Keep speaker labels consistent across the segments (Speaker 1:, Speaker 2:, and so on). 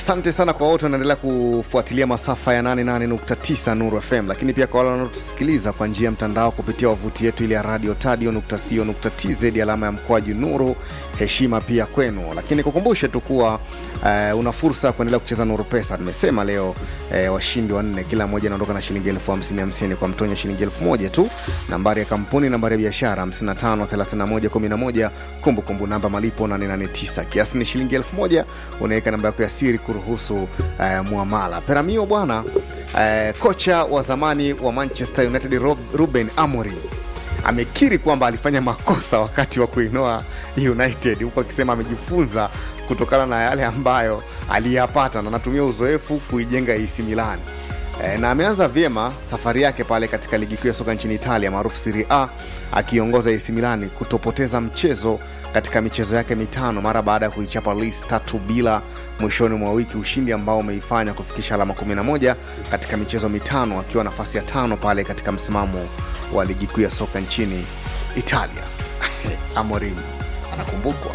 Speaker 1: asante sana kwa wote wanaendelea kufuatilia masafa ya 88.9 Nuru FM, lakini pia kwa wale wanaotusikiliza kwa njia ya mtandao kupitia wavuti yetu ile ya radio tadio.co.tz alama ya mkwaju Nuru. Heshima pia kwenu, lakini kukumbushe tu kuwa uh, una fursa ya kuendelea kucheza Nuru Pesa. Nimesema leo uh, washindi wanne, kila mmoja anaondoka na shilingi elfu hamsini hamsini kwa mtonyo shilingi elfu moja tu. Nambari ya kampuni, nambari ya biashara 553111, kumbukumbu namba malipo 889, kiasi ni shilingi elfu moja. Unaweka namba yako ya siri kuruhusu uh, muamala. Peramio bwana, uh, kocha wa zamani wa Manchester United Rob, Ruben Amorim amekiri kwamba alifanya makosa wakati wa kuinoa United, huku akisema amejifunza kutokana na yale ambayo aliyapata na anatumia uzoefu kuijenga AC Milan. E, na ameanza vyema safari yake pale katika ligi kuu ya soka nchini Italia maarufu Serie A akiongoza AC Milan kutopoteza mchezo katika michezo yake mitano mara baada ya kuichapa Lecce tatu bila mwishoni mwa wiki, ushindi ambao umeifanya kufikisha alama 11 katika michezo mitano, akiwa nafasi ya tano pale katika msimamo wa ligi kuu ya soka nchini Italia. Amorim anakumbukwa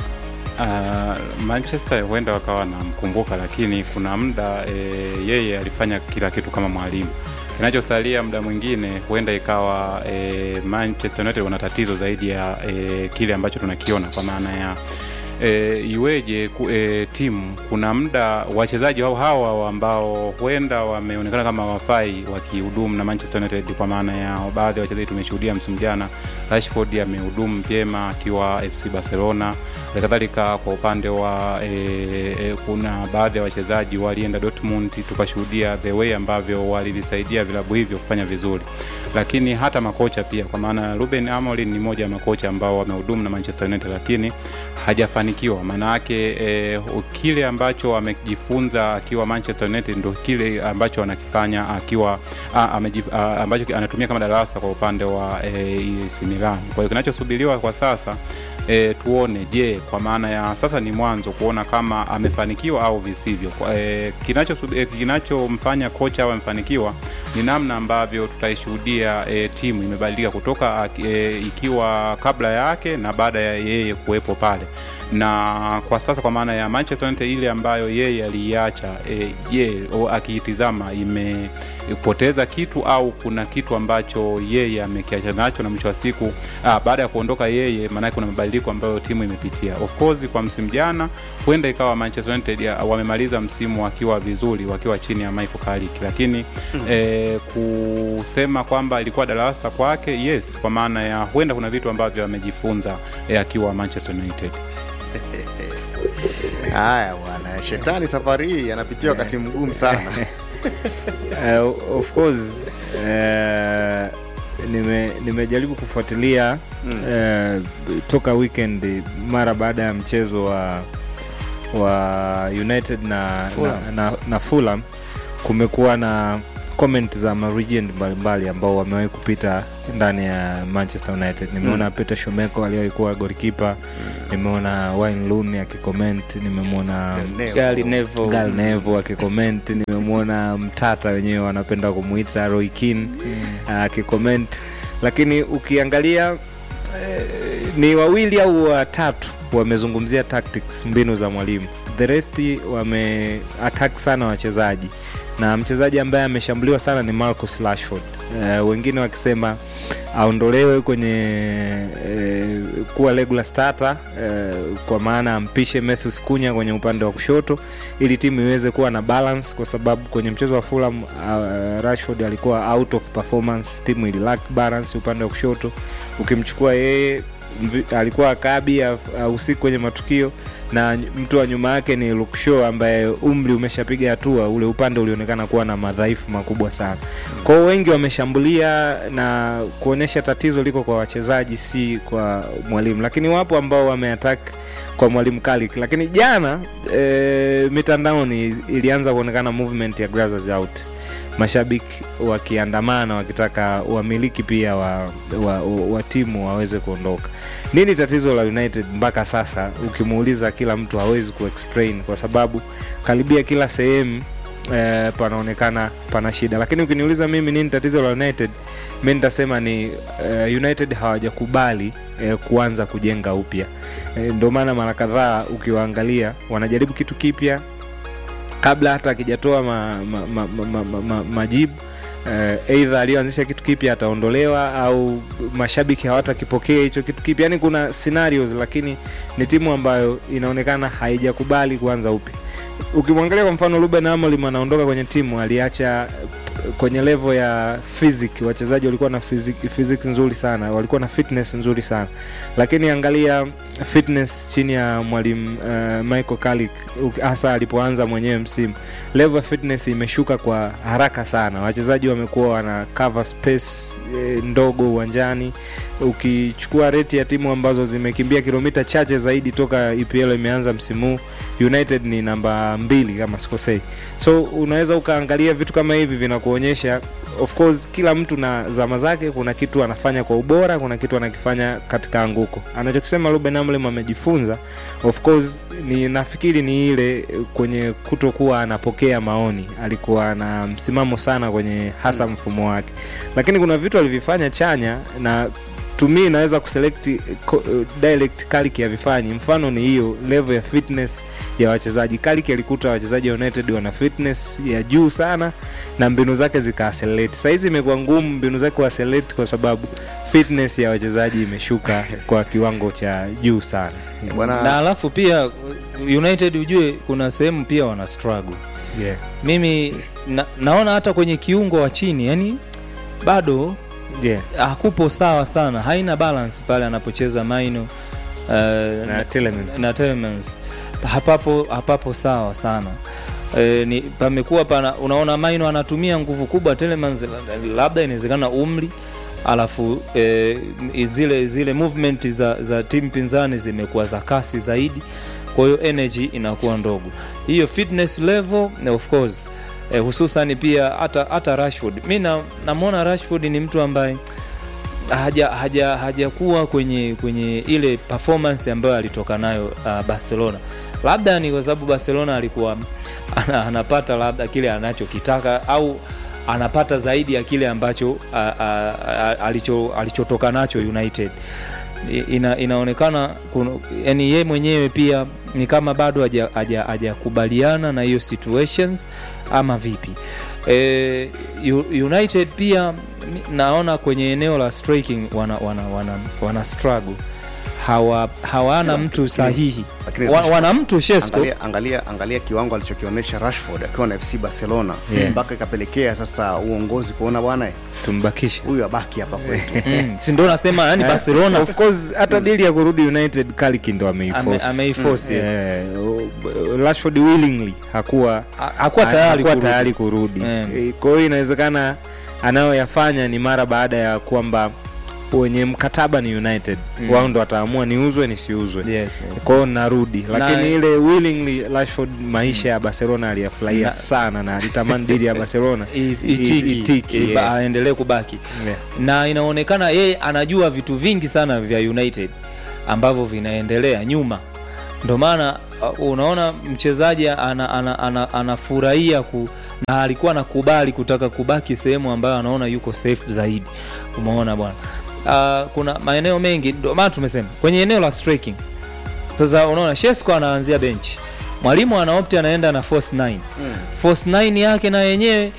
Speaker 2: Uh, Manchester huenda wakawa wanamkumbuka, lakini kuna muda e, yeye alifanya kila kitu kama mwalimu. Kinachosalia muda mwingine huenda ikawa e, Manchester United wana tatizo zaidi ya e, kile ambacho tunakiona kwa maana ya e, iweje ku, e, timu kuna muda wachezaji hao hawa ambao huenda wameonekana kama wafai wakihudumu na Manchester United, kwa maana ya baadhi ya wachezaji tumeshuhudia msimu jana, Rashford amehudumu vyema akiwa FC Barcelona. Halikadhalika kwa upande wa e, e, kuna baadhi ya wachezaji walienda Dortmund, tukashuhudia the way ambavyo walivisaidia vilabu hivyo kufanya vizuri, lakini hata makocha pia, kwa maana Ruben Amorim ni mmoja ya makocha ambao wamehudumu na Manchester United, lakini hajafanikiwa. Maana yake e, kile ambacho amejifunza akiwa Manchester United ndo kile ambacho anakifanya akiwa a, amejif, a, ambacho anatumia kama darasa kwa upande wa e, AC Milan. Kwa hiyo kinachosubiriwa kwa sasa E, tuone je, kwa maana ya sasa ni mwanzo kuona kama amefanikiwa au visivyo. E, kinachomfanya e, kinacho kocha au amefanikiwa ni namna ambavyo tutaishuhudia e, timu imebadilika kutoka e, ikiwa kabla yake na baada ya yeye kuwepo pale na kwa sasa kwa maana ya Manchester United ile ambayo yeye aliiacha e, ye akiitizama imepoteza kitu au kuna kitu ambacho yeye amekiacha nacho, na mwisho wa siku ah, baada ya kuondoka yeye, maanake kuna mabadiliko ambayo timu imepitia. Of course kwa msimu jana huenda ikawa Manchester United wamemaliza msimu wakiwa vizuri, wakiwa chini ya Michael Carrick, lakini mm. e, kusema kwamba ilikuwa darasa kwake, yes, kwa maana ya huenda kuna vitu ambavyo amejifunza e, akiwa Manchester United.
Speaker 1: Haya bwana, shetani safari hii anapitia wakati mgumu sana.
Speaker 3: uh, of course uh, nime nimejaribu kufuatilia mm. uh, toka weekend mara baada ya mchezo wa wa United na Fulham. na, na, na Fulham kumekuwa na comment za maregent mbalimbali ambao wamewahi kupita ndani ya Manchester United. Nimeona mm. Peter Shomeko aliyewahi kuwa golikipa mm. nimeona Wayne Rooney akicomment, nimemwona
Speaker 4: Gary Neville
Speaker 3: Gary Neville akicomment, nimemwona mtata wenyewe wanapenda kumuita Roy Keane akicomment mm. uh, lakini ukiangalia eh, ni wawili au watatu wamezungumzia tactics, mbinu za mwalimu, the rest wame attack sana wachezaji na mchezaji ambaye ameshambuliwa sana ni Marcus Rashford. Uh, wengine wakisema aondolewe kwenye uh, kuwa regular starter uh, kwa maana ampishe Matheus Cunha kwenye upande wa kushoto ili timu iweze kuwa na balance, kwa sababu kwenye mchezo wa Fulham uh, Rashford alikuwa out of performance, timu ili lack balance upande wa kushoto. Ukimchukua yeye alikuwa akabi ahusiki kwenye matukio na mtu wa nyuma yake ni Luke Shaw ambaye umri umeshapiga hatua, ule upande ulionekana kuwa na madhaifu makubwa sana. Kwa hiyo wengi wameshambulia na kuonyesha tatizo liko kwa wachezaji, si kwa mwalimu, lakini wapo ambao wameattack kwa mwalimu Carrick. Lakini jana e, mitandaoni ilianza kuonekana movement ya Glazers out mashabiki wakiandamana wakitaka wamiliki pia wa, wa, wa, wa timu waweze kuondoka. Nini tatizo la United mpaka sasa? Ukimuuliza kila mtu hawezi kuexplain kwa sababu karibia kila sehemu eh, panaonekana pana shida, lakini ukiniuliza mimi nini tatizo la United, mi nitasema ni eh, United hawajakubali eh, kuanza kujenga upya eh, ndio maana mara kadhaa ukiwaangalia wanajaribu kitu kipya kabla hata akijatoa ma, ma, ma, ma, ma, ma, ma, majibu uh, eidha aliyoanzisha kitu kipya ataondolewa au mashabiki hawatakipokea hicho kitu kipya yani kuna scenarios lakini ni timu ambayo inaonekana haijakubali kuanza upya ukimwangalia kwa mfano ruben amorim anaondoka kwenye timu aliacha kwenye level ya physic wachezaji walikuwa na physic, physics nzuri sana walikuwa na fitness nzuri sana lakini angalia fitness chini ya mwalimu uh, michael Carrick hasa alipoanza mwenyewe msimu level ya fitness imeshuka kwa haraka sana wachezaji wamekuwa wana cover space e, ndogo uwanjani ukichukua reti ya timu ambazo zimekimbia kilomita chache zaidi toka epl imeanza msimu huu united ni namba mbili kama sikosei so unaweza ukaangalia vitu kama hivi vinakuonyesha of course kila mtu na zama zake kuna kitu anafanya kwa ubora kuna kitu anakifanya katika anguko anachokisema ruben amorim amejifunza of course ni nafikiri ni ile kwenye kutokuwa anapokea maoni alikuwa na msimamo sana kwenye hasa mfumo wake lakini kuna vitu alivifanya chanya na tumi inaweza kuselect uh, direct Kaliki havifanyi mfano ni hiyo level ya fitness ya wachezaji Kaliki alikuta wachezaji wa United wana fitness ya juu sana na mbinu zake zikaaccelerate sahizi imekuwa ngumu mbinu zake kuaccelerate kwa sababu fitness ya wachezaji imeshuka kwa kiwango cha juu sana
Speaker 4: na
Speaker 1: bwana
Speaker 4: alafu pia united ujue kuna sehemu pia wana struggle
Speaker 3: yeah.
Speaker 4: mimi na, naona hata kwenye kiungo wa chini yani bado
Speaker 3: Yeah.
Speaker 4: hakupo sawa sana haina balance pale anapocheza maino uh,
Speaker 3: na Telemans.
Speaker 4: na Telemans hapapo hapapo sawa sana e, ni pamekuwa pana unaona maino anatumia nguvu kubwa Telemans labda inawezekana umri alafu e, zile zile movement za, za timu pinzani zimekuwa za kasi zaidi kwa hiyo energy inakuwa ndogo hiyo fitness level of course eh, hususan pia hata hata Rashford mi na- namwona Rashford ni mtu ambaye haja haja hajakuwa kwenye kwenye ile performance ambayo alitoka nayo uh, Barcelona labda ni kwa sababu Barcelona alikuwa ana, anapata labda kile anachokitaka au anapata zaidi ya kile ambacho uh, uh, alicho alichotoka nacho United I- ina, inaonekana kuna- yani ye mwenyewe pia ni kama bado haja- haja- hajakubaliana na hiyo situations ama vipi e, U- united pia mi- naona kwenye eneo la striking wana, wana, wana, wana struggle hawa hawana
Speaker 1: Lakini-
Speaker 4: mtu sahihi
Speaker 1: lakini
Speaker 4: wa,
Speaker 1: Rashford-
Speaker 4: wana mtu Shesko
Speaker 1: angalia, angalia, angalia kiwango alichokionyesha Rashford akiwa na FC Barcelona
Speaker 3: Yeah.
Speaker 1: mpaka ikapelekea sasa uongozi kuona bwana eh,
Speaker 3: tumbakishe
Speaker 1: huyu abaki hapa kwetu.
Speaker 4: mm, si ndo nasema yani Barcelona
Speaker 3: of course hata dili ya kurudi united kaliki ndo ameiforce.
Speaker 4: Ame- ameiforce, yes.
Speaker 3: Eh, o- rashford willingly hakuwa
Speaker 4: ha- hakuwa tayari
Speaker 3: hakuwa
Speaker 4: kurudi.
Speaker 3: tayari kurudi
Speaker 4: Eh.
Speaker 3: Eh, kwa hiyo inawezekana anayoyafanya ni mara baada ya kwamba wenye mkataba ni united
Speaker 4: Mm.
Speaker 3: wao ndo wataamua niuzwe nisiuzwe
Speaker 4: yes, yes.
Speaker 3: kwao narudi lakini
Speaker 4: Na-
Speaker 3: ile willingly rashford maisha ya barcelona aliyafurahia
Speaker 4: Na-
Speaker 3: sana na alitamani dili ya barcelona
Speaker 4: I-
Speaker 3: i-
Speaker 4: itiki,
Speaker 3: itiki,
Speaker 4: iba-
Speaker 3: yeah.
Speaker 4: aendelee kubaki
Speaker 3: Yeah.
Speaker 4: na inaonekana yeye anajua vitu vingi sana vya united ambavyo vinaendelea nyuma ndo maana uh, unaona mchezaji anafurahia ana, ana, anafurahia ku, na alikuwa anakubali kutaka kubaki sehemu ambayo anaona yuko safe zaidi umeona bwana uh, kuna maeneo mengi ndo maana tumesema kwenye eneo la striking sasa unaona Shesko anaanzia bench mwalimu anaopti anaenda na force 9 force 9 yake na yenyewe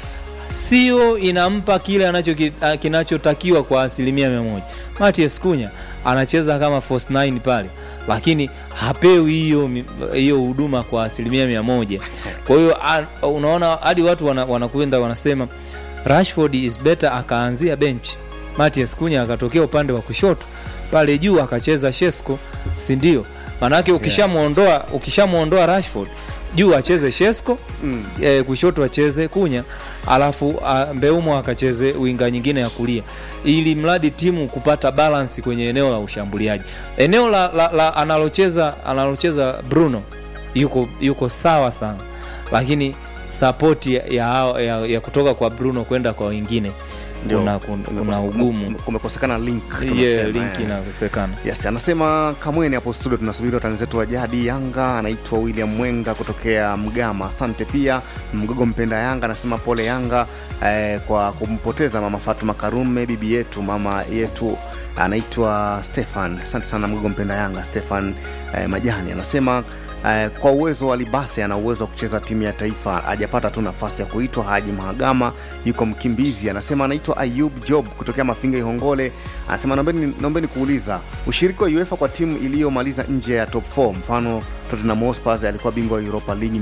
Speaker 4: sio inampa kile anacho kinachotakiwa kwa asilimia mia moja Matias Kunya anacheza kama force 9 pale lakini hapewi hiyo mi- hiyo huduma kwa asilimia mia moja kwa hiyo a- unaona hadi watu wana- wanakwenda wanasema Rashford is better akaanzia bench Matias Kunya akatokea upande wa kushoto pale juu akacheza Shesko si ndio maanake ukishamwondoa ukishamwondoa Rashford juu acheze Shesko
Speaker 1: Mm.
Speaker 4: e, kushoto acheze Kunya alafu a, Mbeumo akacheze winga nyingine ya kulia ili mradi timu kupata balance kwenye eneo la ushambuliaji eneo la, la, la analocheza analocheza Bruno yuko yuko sawa sana lakini sapoti ya, ya, ya, ya kutoka kwa Bruno kwenda kwa wengine
Speaker 1: Ndio.
Speaker 4: kuna, kuna, kuna
Speaker 1: Kumekose-
Speaker 4: ugumu
Speaker 1: kumekosekana link
Speaker 4: yeah,
Speaker 1: tunasema,
Speaker 4: link
Speaker 1: eh.
Speaker 4: inakosekana
Speaker 1: Yes, anasema Kamweni hapo studio, tunasubiri watani zetu wa jadi Yanga. Anaitwa William Mwenga kutokea Mgama. Asante pia Mgogo mpenda Yanga anasema pole Yanga eh, kwa kumpoteza mama Fatuma Karume, bibi yetu, mama yetu anaitwa Stefan. Asante sana Mgogo mpenda Yanga Stefan eh, Majani anasema eh, kwa uwezo wa Libase ana uwezo wa kucheza timu ya taifa, hajapata tu nafasi ya kuitwa. Haji Mahagama yuko mkimbizi, anasema anaitwa Ayub Job kutokea Mafinga Ihongole, anasema naombeni, naombeni kuuliza ushiriki wa UEFA kwa timu iliyomaliza nje ya top 4 mfano Tottenham Hotspur alikuwa bingwa wa Europa League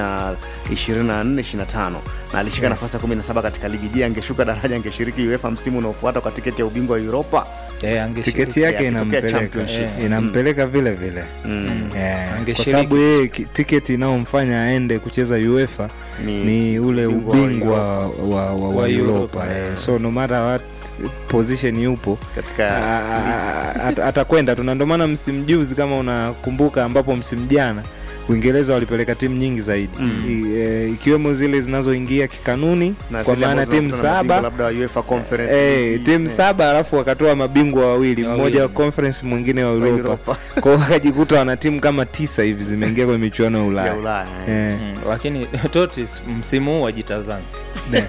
Speaker 1: 2024-25 na alishika
Speaker 4: Yeah.
Speaker 1: nafasi ya 17 katika ligi. Je, angeshuka daraja angeshiriki UEFA msimu unaofuata kwa tiketi ya ubingwa wa Europa?
Speaker 4: Eh, angeshiriki.
Speaker 3: tiketi yake
Speaker 1: akitokea
Speaker 3: inampeleka
Speaker 1: championship.
Speaker 3: inampeleka vile vile
Speaker 1: Mm.
Speaker 3: Yeah, kwa
Speaker 4: Angeshiriki.
Speaker 3: sababu yeye ki- tiketi inayomfanya aende kucheza UEFA
Speaker 1: Ni-
Speaker 3: ni ule
Speaker 1: ubingwa wa
Speaker 3: ubingwa
Speaker 1: Europa.
Speaker 3: wa, wa, wa,
Speaker 4: Wa
Speaker 3: wa
Speaker 4: Europa,
Speaker 3: Europa eh.
Speaker 1: yeah.
Speaker 3: so no matter what position yupo
Speaker 1: katika
Speaker 3: a- a- at- atakwenda tu na ndio maana msimu juzi kama unakumbuka ambapo msimu jana uingereza walipeleka timu nyingi zaidi
Speaker 1: Mm.
Speaker 3: I, e, ikiwemo zile zinazoingia kikanuni
Speaker 1: na
Speaker 3: kwa
Speaker 1: zile
Speaker 3: maana
Speaker 1: ambazo
Speaker 3: timu
Speaker 1: zinakutana na mabingwa
Speaker 3: saba
Speaker 1: labda wa UEFA Conference
Speaker 3: Eh,
Speaker 1: League,
Speaker 3: timu
Speaker 1: eh,
Speaker 3: saba alafu wakatoa mabingwa wawili
Speaker 4: Wawili.
Speaker 3: mmoja wa conference mwingine wa
Speaker 1: wa
Speaker 3: Europa
Speaker 1: Europa
Speaker 3: kwao wakajikuta wana timu kama tisa hivi zimeingia kwenye michuano ya
Speaker 1: ya
Speaker 3: Ulaya
Speaker 1: Ulaya. eh.
Speaker 3: Eh.
Speaker 4: Mm, lakini Totis msimu huu wajitazame
Speaker 3: Ne.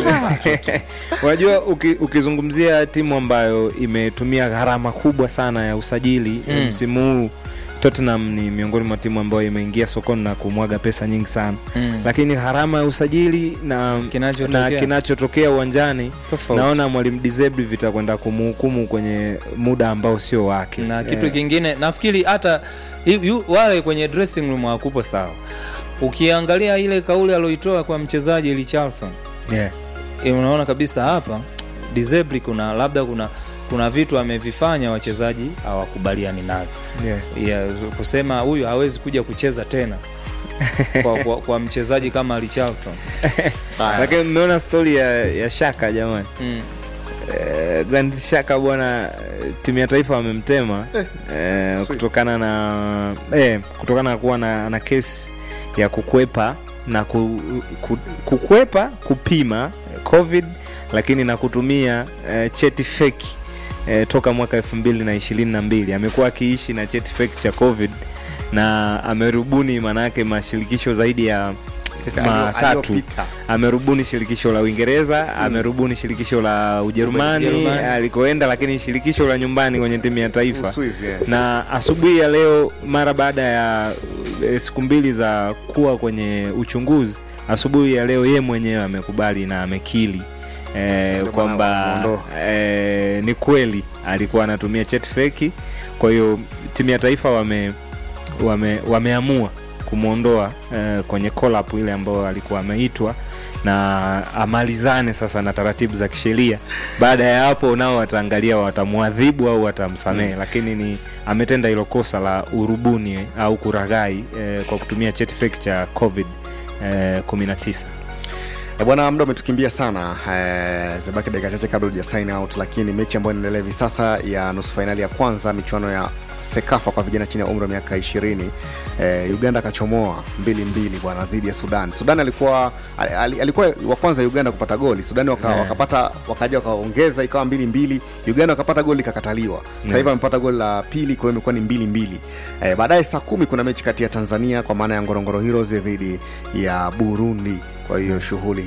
Speaker 3: unajua uki, ukizungumzia timu ambayo imetumia gharama kubwa sana ya usajili
Speaker 4: Mm.
Speaker 3: msimu huu Tottenham ni miongoni mwa timu ambayo imeingia sokoni na kumwaga pesa nyingi sana
Speaker 4: Mm.
Speaker 3: lakini gharama ya usajili na
Speaker 4: Kinachotokea.
Speaker 3: na kinachotokea uwanjani
Speaker 4: Tofauti.
Speaker 3: naona mwalimu Deserbi vitakwenda kumhukumu kwenye muda ambao sio wake
Speaker 4: na kitu
Speaker 3: Eh,
Speaker 4: kingine nafikiri hata yu- yu- wale kwenye dressing room hawakupo sawa ukiangalia ile kauli alioitoa kwa mchezaji Richarlison
Speaker 3: yeah.
Speaker 4: e, unaona kabisa hapa Disably kuna labda kuna kuna vitu amevifanya wachezaji hawakubaliani navyo
Speaker 3: Yeah.
Speaker 4: yeah, kusema huyu hawezi kuja kucheza tena kwa, kwa, kwa mchezaji kama Richarlison
Speaker 1: Haya.
Speaker 3: lakini mmeona stori ya, ya shaka jamani
Speaker 4: mm.
Speaker 3: Eh, Grand Shaka bwana, eh, timu ya taifa wamemtema eh,
Speaker 1: sweet.
Speaker 3: kutokana na eh, kutokana na kuwa na, na kesi ya kukwepa na ku, ku, kukwepa kupima eh, covid lakini na kutumia eh, cheti feki eh, toka mwaka elfu mbili na ishirini na mbili amekuwa akiishi na cheti feki cha covid na amerubuni maanayake mashirikisho zaidi ya matatu
Speaker 1: Aliyopita.
Speaker 3: amerubuni shirikisho la uingereza amerubuni shirikisho la ujerumani
Speaker 4: Ujerumani.
Speaker 3: alikoenda lakini shirikisho la nyumbani kwenye timu ya taifa
Speaker 1: Uswizi, eh.
Speaker 3: na asubuhi ya leo mara baada ya eh, siku mbili za kuwa kwenye uchunguzi asubuhi ya leo ye mwenyewe amekubali na amekili eh,
Speaker 1: Ndio maana
Speaker 3: kwamba
Speaker 1: wamemuondoa.
Speaker 3: eh, ni kweli alikuwa anatumia cheti feki kwa hiyo timu ya taifa wame, wame, wameamua kumwondoa eh, kwenye call-up ile ambayo alikuwa ameitwa na amalizane sasa na taratibu za kisheria baada ya hapo nao wataangalia watamwadhibu au watamsamehe
Speaker 1: Mm.
Speaker 3: lakini ni ametenda hilo kosa la urubuni eh, au kuraghai eh, kwa kutumia cheti feki cha covid eh, 19
Speaker 1: Eh, bwana muda umetukimbia sana eh, zibaki dakika chache kabla uja sign out lakini mechi ambayo inaendelea hivi sasa ya nusu fainali ya kwanza michuano ya sekafa kwa vijana chini ya umri wa miaka ishirini eh, uganda akachomoa mbili mbili bwana dhidi ya sudan sudan alikuwa al, al, alikuwa wa kwanza uganda kupata goli sudan waka,
Speaker 3: Yeah.
Speaker 1: wakapata wakaja wakaongeza ikawa mbili mbili uganda wakapata goli ikakataliwa sasa hivi
Speaker 3: Yeah.
Speaker 1: amepata goli la pili kwa hiyo imekuwa ni mbili mbili eh, baadaye saa kumi kuna mechi kati ya tanzania kwa maana ya ngorongoro heroes dhidi ya burundi kwa hiyo shughuli